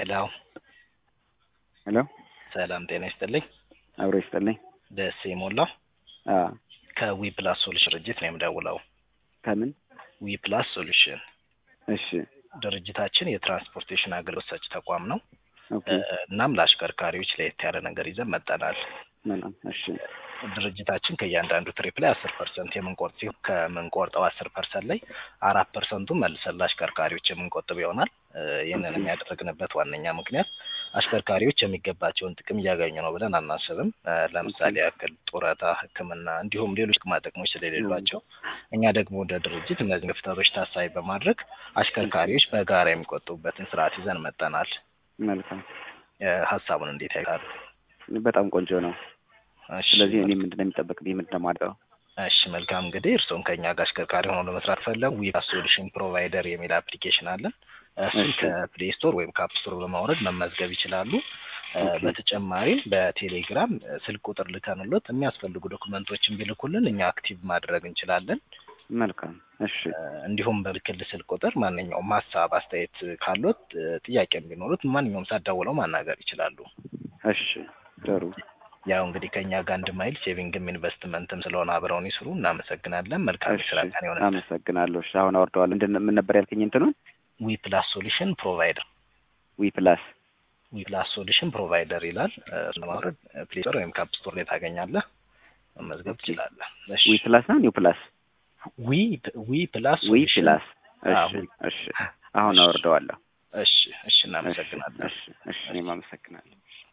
ሄሎ ሄሎ ሰላም ጤና ይስጥልኝ። አብሮ ይስጥልኝ። ደሴ ሞላ አዎ ከዊ ፕላስ ሶሉሽን ድርጅት ነው የምደውለው። ከምን? ዊ ፕላስ ሶሉሽን እሺ ድርጅታችን የትራንስፖርቴሽን አገልግሎት ሰጪ ተቋም ነው። ኦኬ እናም ለአሽከርካሪዎች ለየት ያለ ነገር ይዘን መጠናል። መልካም እሺ ድርጅታችን ከእያንዳንዱ ትሪፕ ላይ አስር ፐርሰንት የምንቆርጥ ሲሆን ከምንቆርጠው አስር ፐርሰንት ላይ አራት ፐርሰንቱ መልሰን ለአሽከርካሪዎች የምንቆጥብ ይሆናል። እ ይህንን የሚያደርግንበት ዋነኛ ምክንያት አሽከርካሪዎች የሚገባቸውን ጥቅም እያገኙ ነው ብለን አናስብም። እ ለምሳሌ ያክል ጡረታ፣ ሕክምና እንዲሁም ሌሎች ጥቅማ ጥቅሞች ስለሌሏቸው እኛ ደግሞ እንደ ድርጅት እነዚህ ክፍተቶች ታሳቢ በማድረግ አሽከርካሪዎች በጋራ የሚቆጥቡበትን ስርዓት ይዘን መጠናል። መልካም እ ሀሳቡን እንዴት ያውቃሉ? በጣም ቆንጆ ነው። እሺ፣ ስለዚህ እኔ ምንድን ነው የሚጠበቅብኝ? ምንድን ነው የማደርገው? እሺ መልካም እንግዲህ እርስዎም ከኛ ጋር አሽከርካሪ ሆነው ለመስራት ፈለጉ ዊ ሶሉሽን ፕሮቫይደር የሚል አፕሊኬሽን አለን። እሱን እሺ። ከፕሌይ ስቶር ወይም ከአፕ ስቶር በማውረድ መመዝገብ ይችላሉ። እ ኦኬ። በተጨማሪም በቴሌግራም እ ስልክ ቁጥር ልከንሎት የሚያስፈልጉ ዶክመንቶችን ቢልኩልን እኛ አክቲቭ ማድረግ እንችላለን። መልካም እሺ እ እንዲሁም በልክል ስልክ ቁጥር ማንኛውም ሀሳብ አስተያየት ካሎት እ ጥያቄም ቢኖሩት ማንኛውም ሳትደውለው ማናገር ይችላሉ። እሺ ጥሩ ያው እንግዲህ ከኛ ጋር አንድ ማይል ሴቪንግም ኢንቨስትመንትም ስለሆነ አብረውን ይስሩ። እናመሰግናለን። መልካም እሺ ስራ ቀን ይሆናል። አመሰግናለሁ። እሺ አሁን አወርደዋል። ምንድን ምን ነበር ያልከኝ? እንትኑን ዊ ፕላስ ሶሉሽን ፕሮቫይደር ዊ ፕላስ ዊ ፕላስ ሶሉሽን ፕሮቫይደር ይላል። እሱን ለማውረድ ፕሌይ ስቶር ወይም ካፕ ስቶር ላይ ታገኛለህ፣ መመዝገብ ኦኬ። ትችላለህ። ዊ ፕላስ ነው ኒው ፕላስ ዊ ዊ ፕላስ ዊ ሶሉሽን ፕላስ አዎ፣ እሺ እሺ አሁን አወርደዋለሁ። እሺ፣ እሺ፣ እሺ እናመሰግናለን። እሺ እሺ እኔም አመሰግናለሁ።